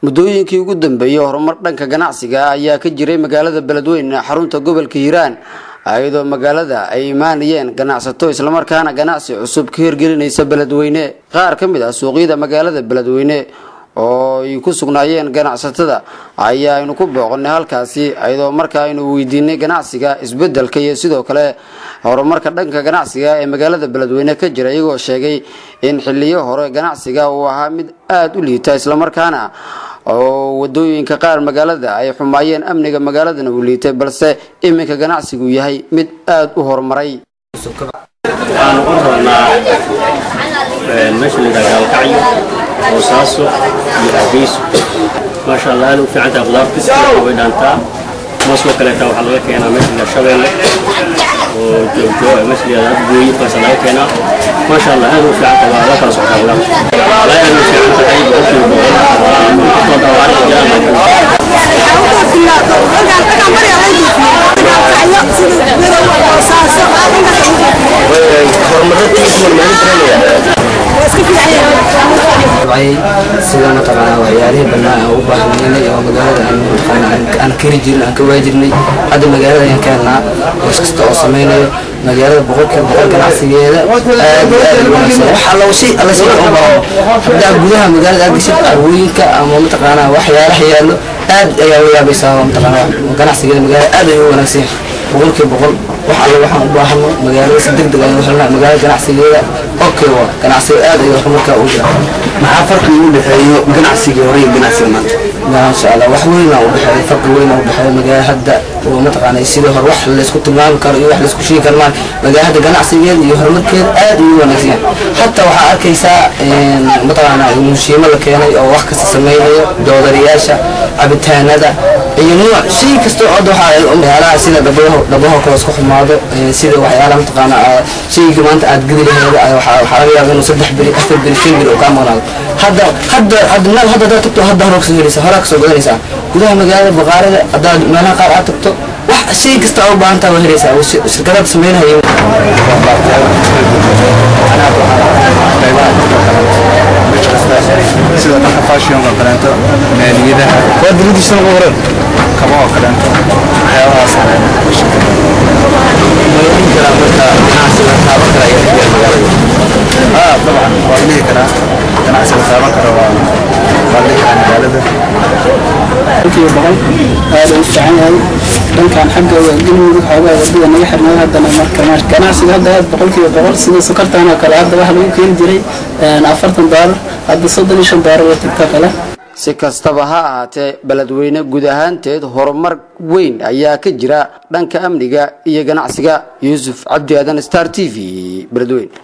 muddooyinkii ugu dambeeyey horumar dhanka ganacsiga ayaa ka jiray magaalada beledweyne xarunta gobolka hiiraan iyadoo magaalada ay imaanayeen ganacsato islamarkaana ganacsi cusub ka hirgelinaysa beledweyne qaar ka mid ah suuqyada magaalada beledweyne oo ay ku sugnaayeen ganacsatada ayaa aynu ku booqanay halkaasi iyadoo marka aynu weydiinay ganacsiga isbedelka iyo sidoo kale horumarka dhanka ganacsiga ee magaalada beledweyne ka jira iyagoo sheegay in xiliyo hore ganacsiga uu ahaa mid aada u liita islamarkaana oo wadooyinka qaar magaalada ay xumaayeen amniga magaaladana uu liitay balse iminka ganacsigu yahay mid aada u horumaray waxaan ugu rabnaa meesha la yidhaha gaalkacyo boosaaso iyo hargeyso maasha allah aad u fiican tahay qudaarta way dhaantaa moosoo kaleeta waxaa laga keenaa meesha la shabeelle oo joogjoog meesha la yidhahda gooyi kaasa laga keenaa maasha allah aad u fiican tahay waa la kala socdaa qudaarta walaa aad u fiican tahay boqolkiiba boqol waa kastoo dhawaacay jiraan sida mataqaanaa waxyaalihii bannaan aan u baahnaynay oo magaalada aan mataqaanaa aan keri jirnay aan ka waajirnay hadda magaalada ayaan ka helnaa boos kasta oo samaynayo magaalada boqolkiiba boqol ganacsigeeda aad iyo aad u wanaagsan wax alla shay alla shay u baahan haddaa gudaha magaalada aad gashid carwooyinka ama mataqaanaa waxyaalaha yaallo aad ayaa u yaabaysaa oo mataqaanaa ganacsigeeda magaalada aad ayuu u wanaagsan yahay boqolkiiba boqol wax alla waxaan u baahano magaalada si deg deg ayaan u helnaa magaalada ganacsigeeda okay waa ganacsiga aad ayuu horumarkaa u jira maxaa farqi u dhexeeyo ganacsigii hore iyo ganacsiga maanta maasha allah wax weyn aa u dhexeeya farqi weyn aa u dhexeeya magaala hadda oo mataqaanay sidii hore wax laysku tilmaami karo iyo wax laysku sheegi karo maan magaala hadda ganacsigeeda iyo horumarkeeda aad ayuu u wanaagsan yahay hataa waxaa arkaysaa mataqaanaa mushiimo la keenay oo wax kasta samaynayo doodariyaasha cabitaanada iyo nuuc shay kasta oo waxaa waxyaalaha sida dhabaho dhabaho kale isku xumaado sida waxyaalaha mataqaanaa shayga maanta aad gedi laheeda waxaa laga yaaba inuu saddex beri afar beri shan beri oo kaa maqnaado hadda hadda hadda meel hadda hadaad tagto hadda hore kasoo helaysaa horaa kasoo gadanaysaa gudaha magaalada baqaarada haddaad meelaha qaar aad tagto wax shay kasta oo baahan taha waa helaysaa shirkadaad sameynhayo sida dhanka fashionka kaleento maaliyadaha waa dowladiisana ugu horan kaba oo kaleento waxyaabahaas aa dabcan waa dhihi karaa ganacsiga taaban kara waa waa dhihi karaa magaalada boqolkiiba boqol aad u fiican yahay dhankan xagga galmudug xoogaa wadada naga xirnay haddana marka ganacsiga hadda aad boqolkiiba boqol sida sokortan oo kale hadda waxa lagu keeni jiray afartan doolar hadda soddon iyo shan doolar way tagta kale si kastaba ha ahaatee beledweyne guud ahaanteed horumar weyn ayaa ka jira dhanka amniga iyo ganacsiga yuusuf cabdi aadan star t v beledweyne